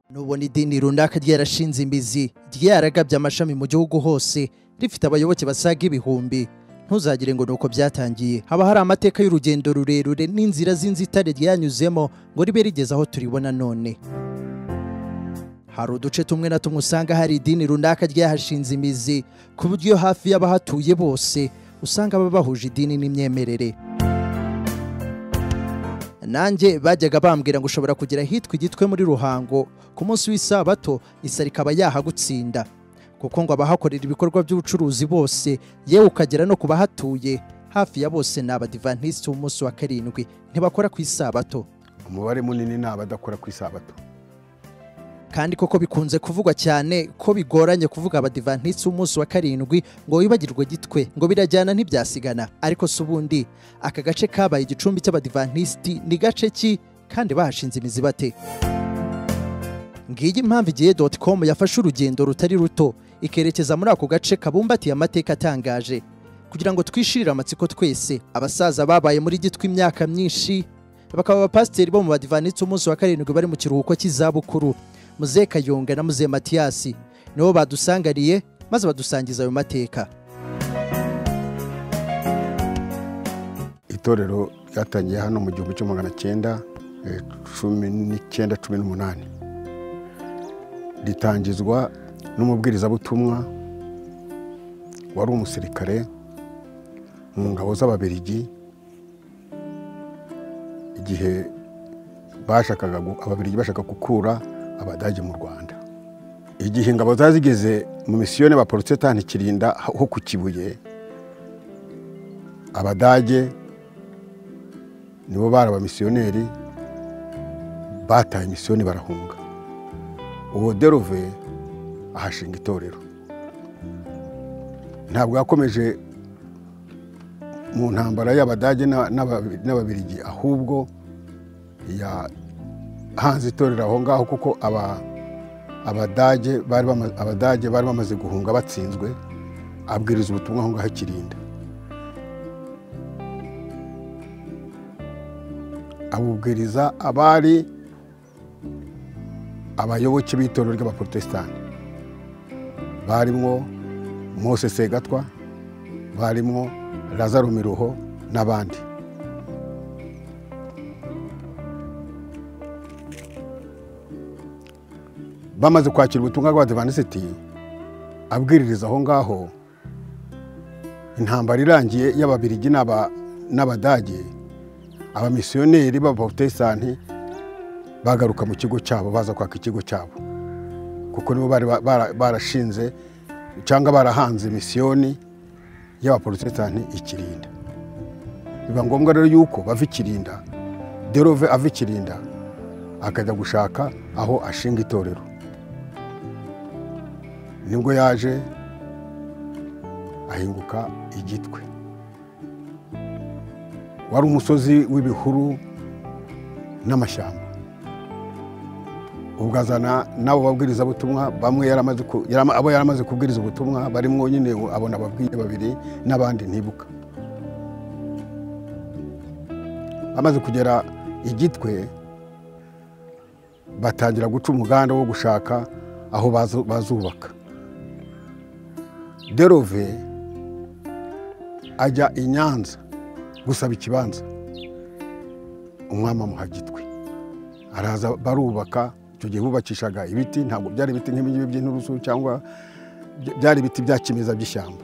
nubona idini runaka ryarashinze imizi ryaragabye amashami mu gihugu hose rifite abayoboke basaga ibihumbi ntuzagire ngo nuko byatangiye haba hari amateka y'urugendo rurerure n'inzira z'inzitane ryanyuzemo ngo ribe rigeze aho turibona none hari uduce tumwe na tumwe usanga hari idini runaka ryahashinze imizi ku buryo hafi y'abahatuye bose usanga baba bahuje idini n'imyemerere nanjye bajyaga bambwira ngo ushobora kugera ahitwa igitwe muri ruhango ku munsi w'isabato isa rikaba yahagutsinda kuko ngo abahakorera ibikorwa by'ubucuruzi bose yewe ukagera no ku bahatuye hafi ya bose ni abadivantisiti b'umunsi wa karindwi ntibakora ku isabato umubare munini ni abadakora ku isabato kandi koko bikunze kuvugwa cyane ko bigoranye kuvuga abadivantisiti b'umunsi wa karindwi ngo wibagirwe gitwe ngo birajyana ntibyasigana ariko si ubundi aka gace kabaye igicumbi cy'abadivantisiti ni gace ki kandi bahashinze imizi bate ngiyi impamvu igihe doti komu yafashe urugendo rutari ruto ikerekeza muri ako gace kabumbatiye amateka atangaje kugira ngo twishirire amatsiko twese abasaza babaye muri gitwa imyaka myinshi bakaba abapasiteri bo mu badivanitse umunsi wa karindwi bari mu kiruhuko cy'izabukuru muze kayonga na muze matiyasi nibo badusangariye maze badusangiza ayo mateka itorero ryatangiye hano mu gihumbi kimwe magana cyenda eh, cumi n'icyenda cumi n'umunani ritangizwa n'umubwirizabutumwa wari umusirikare mu ngabo z'ababirigi igihe bashakaga gu- ababirigi bashaka gukura abadage mu rwanda igihe ingabo zari zigeze mu misiyoni baporotesitani kirinda ho ku kibuye abadage nibo bari abamisiyoneri bataye misiyoni barahunga uwo derove ahashinga itorero ntabwo yakomeje mu ntambara y'abadage n'aba- n'aba- n'ababirigi ahubwo yahanze itorero aho ngaho kuko aba- abadage bari bama- abadage bari bamaze guhunga batsinzwe abwiriza ubutumwa aho ngaho akirinda abubwiriza abari abayoboke b'itorero ry'abaporotesitanti barimo mose segatwa barimo lazaro miruho n'abandi bamaze kwakira ubutumwa bw'abadivanisiti abwiririza aho ngaho intambara irangiye y'ababirigi n'aba- n'abadage abamisiyoneri b'abaporotesitanti bagaruka mu kigo cyabo baza kwaka ikigo cyabo kuko nibo bari ba- bara- barashinze cyangwa barahanze misiyoni y'abaporotesitanti ikirinda biba ngombwa rero yuko bava ikirinda derove ava ikirinda akajya gushaka aho ashinga itorero nibwo yaje ahinguka igitwe wari umusozi w'ibihuru n'amashyamba ubwo azana n'abo babwirizabutumwa bamwe yari amaze ku- yari ama- abo yari amaze kubwiriza ubutumwa barimo nyine abona ababwiye babiri n'abandi ntibuka bamaze kugera igitwe batangira guca umuganda wo gushaka aho bazu- bazubaka derove ajya i nyanza gusaba ikibanza umwami amuha gitwe araza barubaka icyo gihe bubakishaga ibiti ntabwo byari ibiti nk'ibingibi by'inturusu cyangwa by- byari ibiti bya kimeza by'ishyamba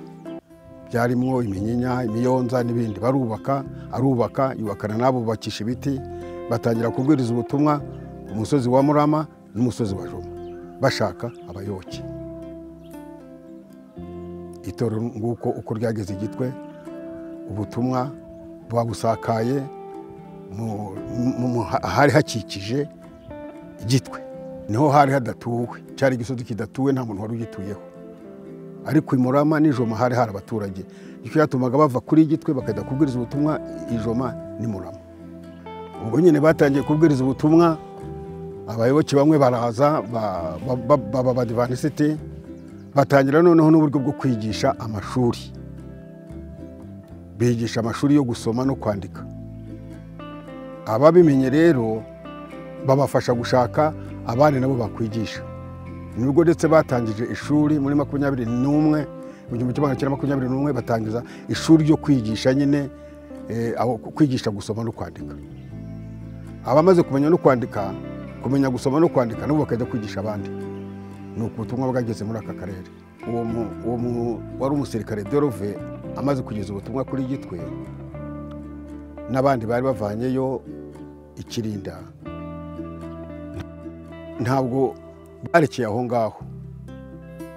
byarimo iminyinya imiyonza n'ibindi barubaka arubaka yubakana n'abubakisha ibiti batangira kubwiriza ubutumwa ku musozi wa murama n'umusozi wa joma bashaka abayoboke itorero nguko uko ryageze igitwe ubutumwa babusakaye mu- mu- mu- ha- hari hakikije igitwe niho hari hadatuwe cyari igisozi kidatuwe nta muntu wari ugituyeho ariko i murama n'ijoma hari hari abaturage icyo cyatumaga bava kuri igitwe bakajya kubwiriza ubutumwa ijoma ni murama ubwo nyine batangiye kubwiriza ubutumwa abayoboke bamwe baraza ba- ba- ba- baba abadivanisiti batangira noneho n'uburyo bwo kwigisha amashuri bigisha amashuri yo gusoma no kwandika ababimenye rero babafasha gushaka abandi nabo bakwigisha nubwo ndetse batangije ishuri muri makumyabiri n'umwe mu gihumbi kimwe magana cyenda makumyabiri n'umwe batangiza ishuri ryo kwigisha nyine eh, aho kwigisha gusoma no kwandika abamaze kumenya no kwandika kumenya gusoma no kwandika nabo bakajya kwigisha abandi ni uku butumwa bwageze muri aka karere uwo mu- uwo mu- wari umusirikare dorove amaze kugeza ubutumwa kuri gitwe n'abandi bari bavanyeyo ikirinda ntabwo barekeye aho ngaho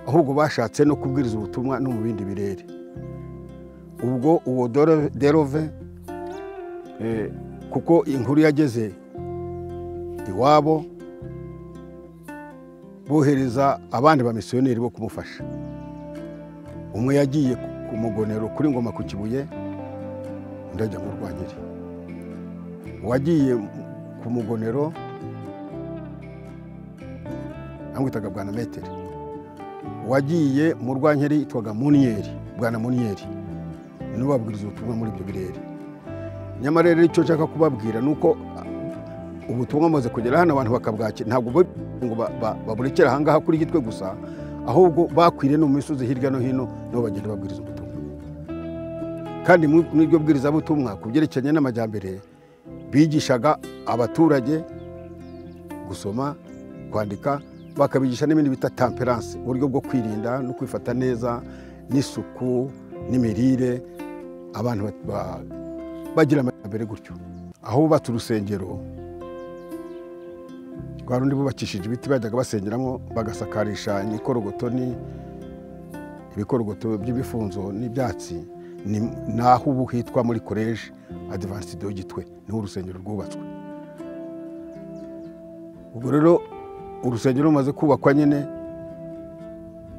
ahubwo bashatse no kubwiriza ubutumwa no mu bindi birere ubwo uwo Doro- derove eh, kuko inkuru yageze iwabo bohereza abandi bamisiyoneri bo kumufasha umwe yagiye ku- ku mugonero kuri ngoma ku kibuye undi ajya mu rwanyiri uwagiye ku mugonero bamwitaga bwana metero uwagiye mu rwankeri yitwaga muniyeri bwana muniyeri niwe wabwiriza ubutumwa muri ibyo birere nyamara rero icyo nshaka kubabwira ni uko ubutumwa bumaze kugera hano abantu bakabwakira ntabwo bo- ngo ba- ba- baburekere ahangaha kuri gitwe gusa ahubwo bakwiriye no mu misozi hirya no hino nibo bagenda babwiriza ubutumwa kandi mu- muri iryo bwirizabutumwa ku byerekeranye n'amajyambere bigishaga abaturage gusoma kwandika bakabigisha n'ibindi bita tamperanse uburyo bwo kwirinda no kwifata neza n'isuku n'imirire abantu ba- ba- bagira amajyambere gutyo aho bubatse urusengero rwa rundi bubakishije ibiti bajyaga basengeramo bagasakarisha imikorogoto ni ibikorogoto by'ibifunzo n'ibyatsi ni naho ubu hitwa muri koleji adivansido gitwe niho urusengero rwubatswe ubwo rero urusengero rumaze kubakwa nyine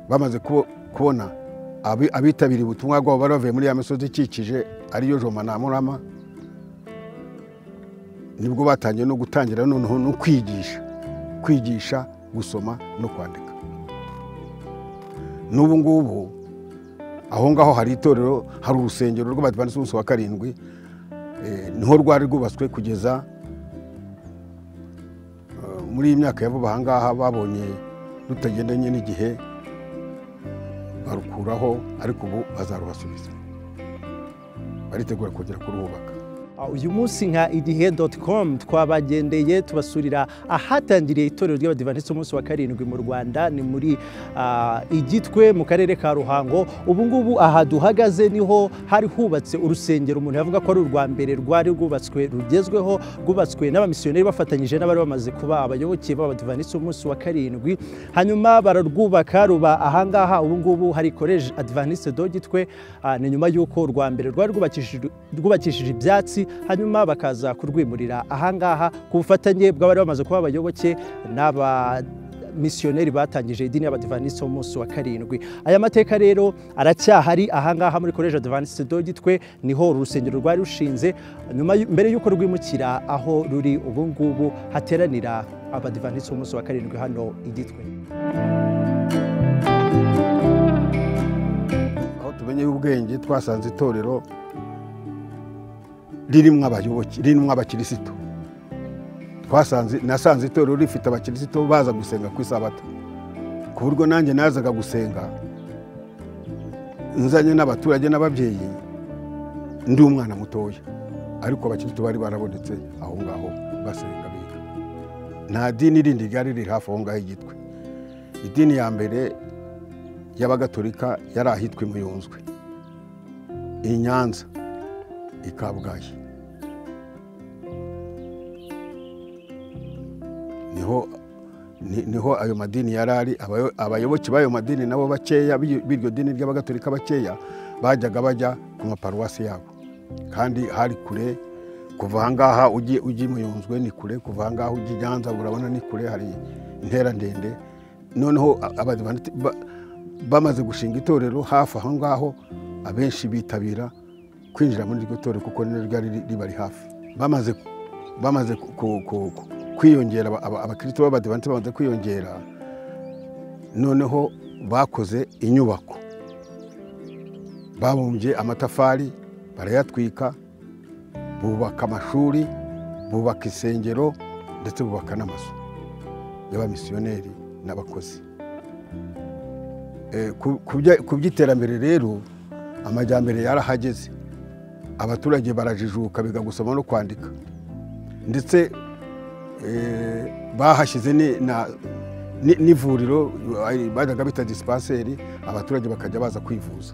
bamaze kubo- kubona abi- abitabiriye ubutumwa bwabo bari bavuye muri ya misozi ikikije ariyo joma na murama nibwo batangiye no gutangira noneho no kwigisha kwigisha gusoma no kwandika n'ubu ngubu aho ngaho hari itorero hari urusengero rw'abadivanisi b'umunsi wa karindwi eh, niho rwari rwubatswe kugeza eh, muri iyi myaka ya vuba aha ngaha babonye rutagendanye n'igihe barukuraho ariko ubu bazarubasubiza baritegura kongera kuruhubaka uyu munsi nka igihe doti komu twabagendeye tubasurira ahatangiriye itorero ry'abadivantisiti umunsi wa karindwi mu rwanda ni muri ah, igitwe mu karere ka ruhango ubu ngubu aha duhagaze niho hari hubatse urusengero umuntu yavuga ko ari urwa mbere rwari rwubatswe rugezweho rwubatswe n'abamisiyoneri bafatanyije n'abari bamaze kuba abayoboke b'abadivantisiti umunsi wa karindwi hanyuma bararwubaka ruba ahangaha ubu ngubu hari koleji adivantisite do gitwe ah, ni nyuma y'uko urwa mbere rwari rwubakishijwe rwubakishije ibyatsi hanyuma bakaza kurwimurira ahangaha ku bufatanye bw'abari bamaze kuba abayoboke n'aba misiyoneri batangije idini y'abadivanisi umunsi wa karindwi aya mateka rero aracyahari ahangaha muri koleji adivanisi do gitwe niho uru rusengero rwari rushinze nyuma y- mbere y'uko rwimukira aho ruri ubu ngubu hateranira abadivanisi umunsi wa karindwi hano igitwe aho tumenyeye ubwenge twasanze itorero ririmo abayoboke ririmo abakirisito twasanze nasanze itorero rifite abakirisito baza gusenga ku isabato ku buryo nanjye nazaga gusenga nzanye n'abaturage n'ababyeyi ndi umwana mutoya ariko abakirisito bari barabonetse aho ngaho basenga biga nta dini rindi ryari riri hafi aho ngaho igitwe idini ya mbere y'abagatolika yari ahitwa i muyunzwe i nyanza i kabgayi niho ni- niho ayo madini yari ari Abayo- abayoboke b'ayo madini nabo bakeya b'i- b'iryo dini ry'abagatolika bakeya bajyaga bajya ku maparuwasi yabo kandi hari kure kuva ahangaha ujye ujye i muyunzwe ni kure kuva ahangaha ujya i nyanza urabona ni kure hari intera ndende noneho a- abadivanti- ba- bamaze gushinga itorero hafi aho ngaho abenshi bitabira kwinjira muri iryo torero kuko niryo ryari ri- ribari hafi bamaze bamaze ku- ku- ku- ku- kwiyongera aba- aba- abakristo b'abadivanti bamaze kwiyongera noneho bakoze inyubako babumbye amatafari barayatwika bubaka amashuri bubaka insengero ndetse bubaka n'amazu y'abamisiyoneri n'abakozi Eh, ku- ku by'iterambere rero amajyambere yarahageze abaturage barajijuka biga gusoma no kwandika ndetse eh, bahashyize ni- na- ni- n'ivuriro eh, bajyaga bita disipanseri abaturage bakajya baza kwivuza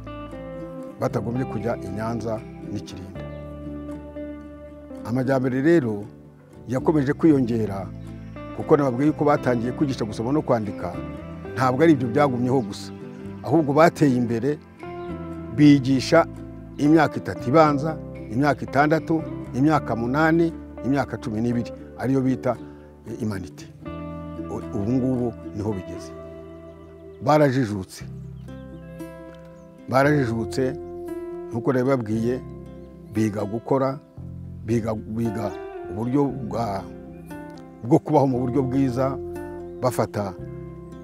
batagombye kujya i nyanza n'ikirinda amajyambere rero yakomeje kwiyongera kuko nababwiye yuko batangiye kwigisha gusoma no kwandika ntabwo ari ibyo byagumyeho gusa ahubwo bateye imbere bigisha imyaka itatu ibanza imyaka itandatu imyaka munani imyaka cumi n'ibiri ariyo bita eh, imanite U- ubu ngubu niho bigeze barajijutse barajijutse nkuko nabibabwiye biga gukora biga biga uburyo bwa- bwo kubaho mu buryo bwiza bafata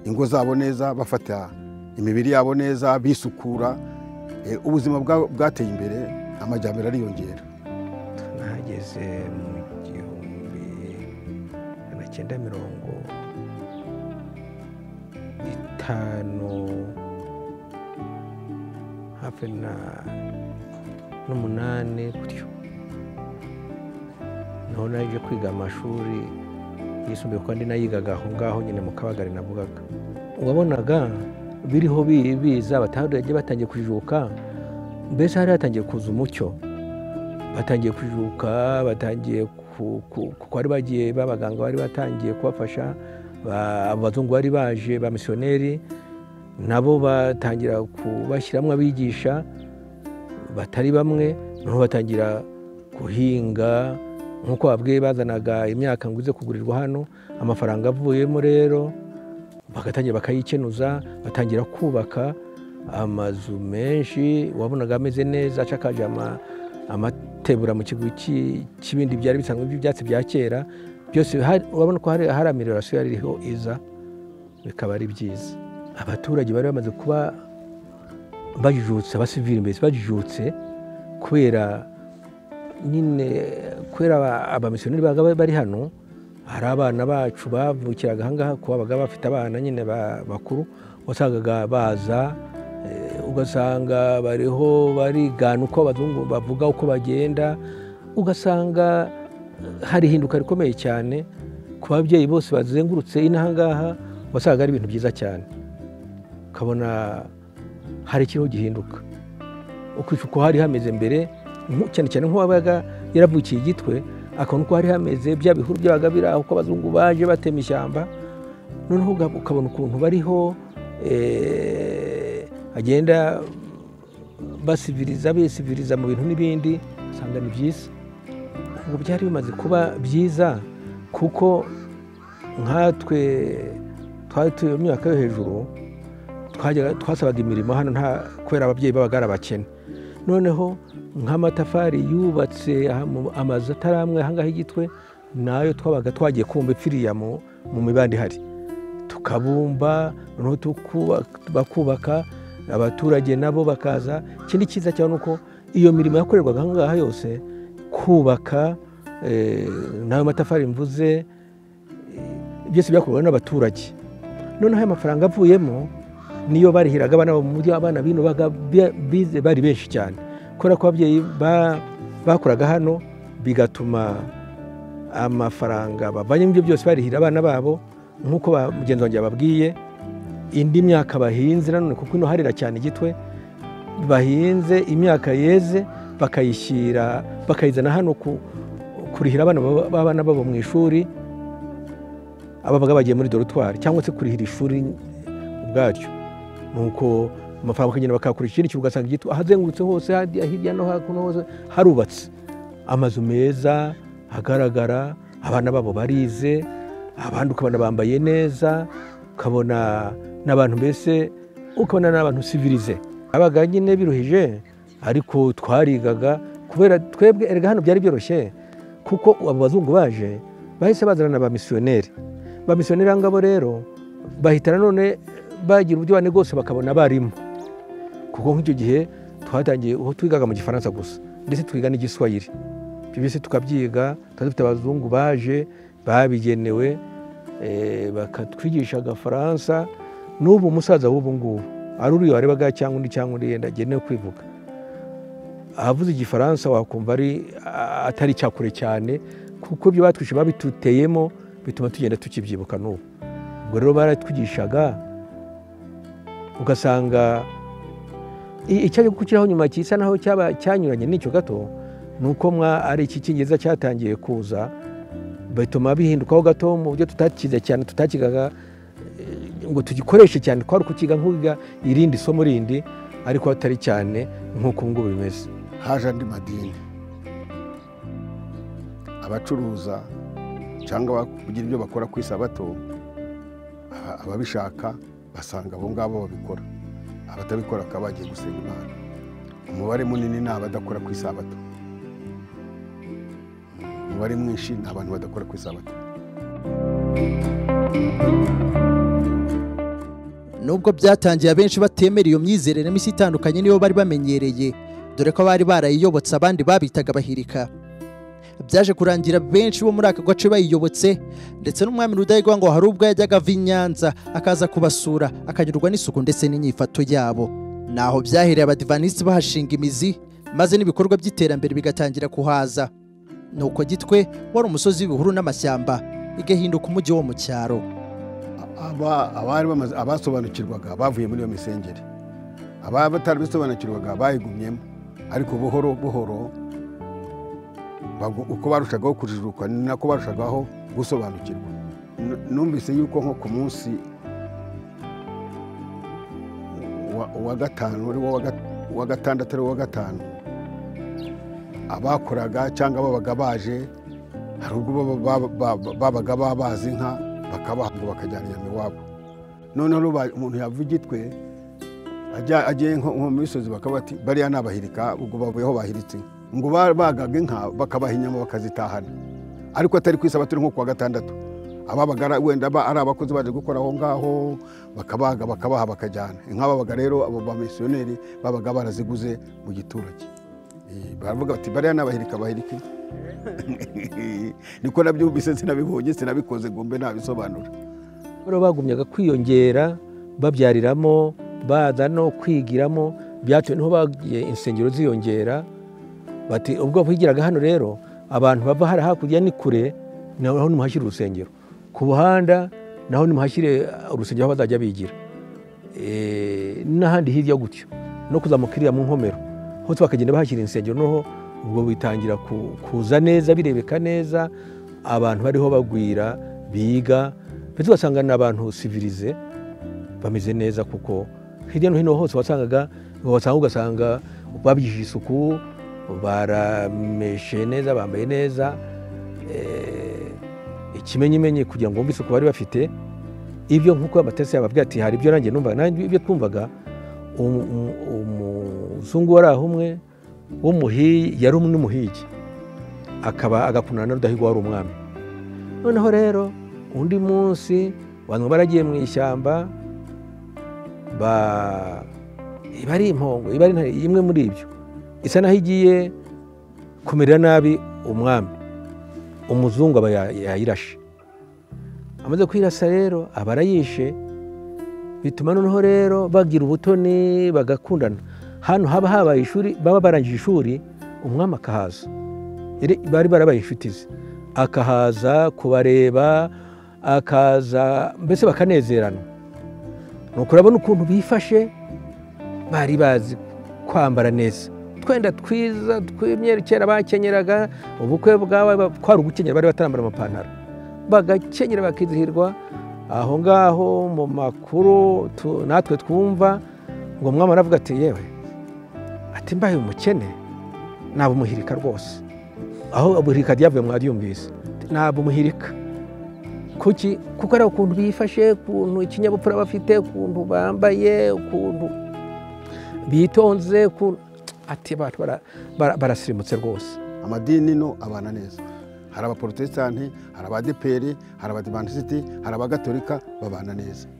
ingo zabo neza bafata imibiri yabo neza bisukura Eh, ubuzima bwa- bwateye imbere amajyambere ariyongera nahageze mu gihumbi magana cyenda mirongo itanu hafi na n'umunani gutyo naho naje kwiga amashuri yisumbuye kuko andi nayigaga aho ngaho nyine mu kabagari navugaga wabonaga biriho bi- biza abaturage batangiye kujijuka mbese hari hatangiye kuza umucyo batangiye kujijuka batangiye ku- ku- kuko bari bagiye b'abaganga bari batangiye kubafasha ba- abazungu bari baje ba misiyoneri nabo batangira kubashyiramo abigisha batari bamwe noneho batangira guhinga nk'uko babwiye bazanaga imyaka ngo ize kugurirwa hano amafaranga avuyemo rero bagatangira bakayikenuza batangira kubaka amazu menshi wabonaga ameze neza ashakaje ama- amatebura mu kigo cy'ibindi byari bisanzwe by'ibyatsi bya kera byose hari- urabona ko hari hari amelioration yari iriho iza bikaba ari byiza abaturage bari bamaze kuba bajijutse abasivili mbese bajijutse kubera nyine kubera aba- abamisiyoneri babaga bari hano hari abana bacu bavukiraga ahangaha kuko babaga bafite abana nyine ba- bakuru wasangaga baza eh, ugasanga bariho barigana uko abazungu bavuga uko bagenda ugasanga eh, hari ihinduka rikomeye cyane ku babyeyi bose bazengurutse inahangaha wasangaga ari ibintu byiza cyane ukabona hari ikiriho gihinduka ukwica uko hari hameze mbere nku- cyane cyane nk'uwabaga yaravukiye igitwe akabona uko hari hameze bya bihuru byabaga biri aho uko abazungu baje batema ishyamba noneho uga- ukabona ukuntu bariho eh, bagenda basiviriza besiviriza mu bintu n'ibindi usanga ni byiza ubu byari bimaze kuba byiza kuko nkatwe twari turi mu myaka yo hejuru twajyaga- twasabaga imirimo hano nta kubera ababyeyi babaga ari abakene noneho nk'amatafari yubatse ahantu- amazu atari amwe ahangaha igitwe nayo twabaga twagiye kubumba ipfiriya mu mu mibande ihari tukabumba noneho tukuba- bakubaka abaturage nabo bakaza ikindi cyiza cyane uko iyo mirimo yakorerwaga ahangaha yose kubaka eh, n'ayo matafari mvuze eh, byose byakorwaga n'abaturage noneho ayo mafaranga avuyemo niyo barihiraga abana bo mu mujyi abana bino baga- bi- bize bari benshi cyane kubera ko ababyeyi ba- bakoraga hano bigatuma amafaranga bavanye mu byo byose barihira abana babo nk'uko ba- mugenzi wanjye yababwiye indi myaka bahinze nanone kuko ino harira cyane igitwe bahinze imyaka yeze bakayishyira bakayizana hano ku- kurihira abana baba- b'abana babo mu ishuri ababaga bagiye muri dorotwari cyangwa se kurihira ishuri ubwaryo nuko amafaranga bakagenda bakayakoresha ikindi kintu ugasanga igitwa ahazengurutse hose hadi- hirya no hakuno hose harubatse amazu meza hagaragara abana babo barize abandi ukabona bambaye neza ukabona n'abantu mbese ukabona n'abantu sivirize abaga nyine biruhije ariko twarigaga kubera twebwe erega hano byari byoroshye kuko abo bazungu baje bahise bazana na ba misiyoneri ba misiyoneri ngabo rero bahita nanone bagira uburyo bane bwose bakabona abarimu kuko nk'icyo gihe twatangiye aho twigaga mu gifaransa gusa ndetse twiga n'igiswahili ibyo byose tukabyiga twari dufite abazungu baje babigenewe eh, bakatwigisha agafaransa n'ubu umusaza w'ubu ngubu ari uriya warebaga cyangwa undi cyangwa undi yenda agenewe kwivuga ahavuze igifaransa wakumva ari a- atari icyakure cyane kuko ibyo batwishe babituteyemo bituma tugenda tukibyibuka n'ubu ubwo rero baratwigishaga ugasanga i- icyaje gukiraho nyuma gisa naho cyaba cyanyuranye n'icyo gato ni uko mwa ari iki cyingereza cyatangiye kuza bituma bihindukaho gato mu buryo tutakize cyane tutakigaga eh, ngo tugikoreshe cyane twari kukiga nk'uwiga irindi somo rindi ariko atari cyane nk'uko ubu ngubu bimeze haje andi madini abacuruza cyangwa ba- kugira ibyo bakora ku isabato aba- ababishaka basanga abo ngabo babikora abatabikora bakaba bagiye gusenga imana umubare munini ni abadakora ku isabato umubare mwinshi ni abantu badakora ku isabato nubwo byatangiye abenshi batemera iyo myizerere mishya itandukanye niyo bari bamenyereye dore ko bari barayiyobotse abandi babitaga bahirika byaje kurangira benshi bo muri aka gace bayiyobotse ndetse n'umwami rudahigwa ngo hari ubwo yajyaga ava i nyanza akaza kubasura akanyurwa n'isuku ndetse n'inyifato yabo naho byahereye abadivanisi bahashinga imizi maze n'ibikorwa by'iterambere bigatangira kuhaza nuko gitwe wari umusozi w'ibihuru n'amashyamba igahinduka umujyi wo mu cyaro Aba- abari bamaze- abasobanukirwaga bavuye muri iyo misengeri abatarabisobanukirwaga bayigumyemo ariko buhoro buhoro bagu- uko barushagaho kujijuka ni nako barushagaho gusobanukirwa Nu- numvise yuko nko ku munsi wa- wa gatanu uri wo wa gat- wa gatandatu ari wo wa gatanu abakoraga cyangwa babaga baje hari ubwo baba- baba- baba- babaga babazi inka bakabaha ngo bakajyana inyama iwabo noneho ruba- umuntu yava igitwe ajya- agiye nko nko mu misozi bakaba bati bariya ni abahirika ubwo bavuye aho bahiritse inka." ngo ba- bagaga inka bakabaha inyama bakazitahana ariko atari ku isabato ni nko kuwa gatandatu ababaga ari- wenda ba- ari abakozi baje gukora aho ngaho bakabaga bakabaha bakajyana inka babaga rero abo bamisiyoneri babaga baraziguze mu giturage Eh, baravuga bati bariya ni abahirika abahirika niko nabyumvise sinabibonye sinabikoze ngo mbe nabisobanura rero bagumyaga kwiyongera babyariramo baza no kwigiramo byatumye niho bagiye insengero ziyongera bati ubwo bwigiraga hano rero abantu bava hari hakurya ni kure naho nimuhashyire urusengero ku buhanda naho nimuhashyire urusengero aho bazajya bigira Eh, n'ahandi hirya gutyo no kuzamuka iriya mu nkomero hose bakagenda bahashyira insengero noneho ubwo bitangira ku- kuza neza birebeka neza abantu bariho bagwira biga ndetse ugasanga ni abantu sivirize bameze neza kuko hirya no hino hose wasangaga wasanga ugasanga babigishije isuku barameshe neza bambaye neza eh, ikimenyimenyi kugira ngo bumve isuku bari bafite ibyo nk'uko amatasi yababwira ati hari ibyo nanjye numvaga nanjye ibyo twumvaga umu- umu- umuzungu wari aho umwe w'umuhigi yari umwe n'umuhigi akaba agakundana na rudahigwa wari umwami noneho rero undi munsi abantu baragiye mu ishyamba ba- iba ari impongo iba ari intare, imwe muri ibyo isa naho igiye kumera nabi umwami umuzungu aba ya- yayirashe amaze kwirasa rero aba arayishe bituma noneho rero bagira ubutoni bagakundana hano haba habaye ishuri baba barangije ishuri umwami akahaza Yari- bari barabaye inshuti ze akahaza kubareba akaza mbese bakanezerana nuko urabona ukuntu bifashe bari bazi kwambara neza utwenda twiza tw'imyeru kera bakenyeraga ubukwe bwawe ba- kwari ugukenyera bari batarambara amapantaro bagakenyera bakizihirwa aho ngaho mu makuru tu- natwe twumva ngo umwami aravuga ati yewe ati mbaye umukene naba umuhirika rwose aho umuhirika ryavuye mwaryumvise naba umuhirika kuki kuko ari ukuntu bifashe ukuntu ikinyabupfura bafite ukuntu bambaye ukuntu bitonze ukuntu ati abantu bara- bara- barasirimutse rwose amadini no abana neza hari abaporotesitanti hari abadeperi hari abadivantisiti hari abagatolika babana neza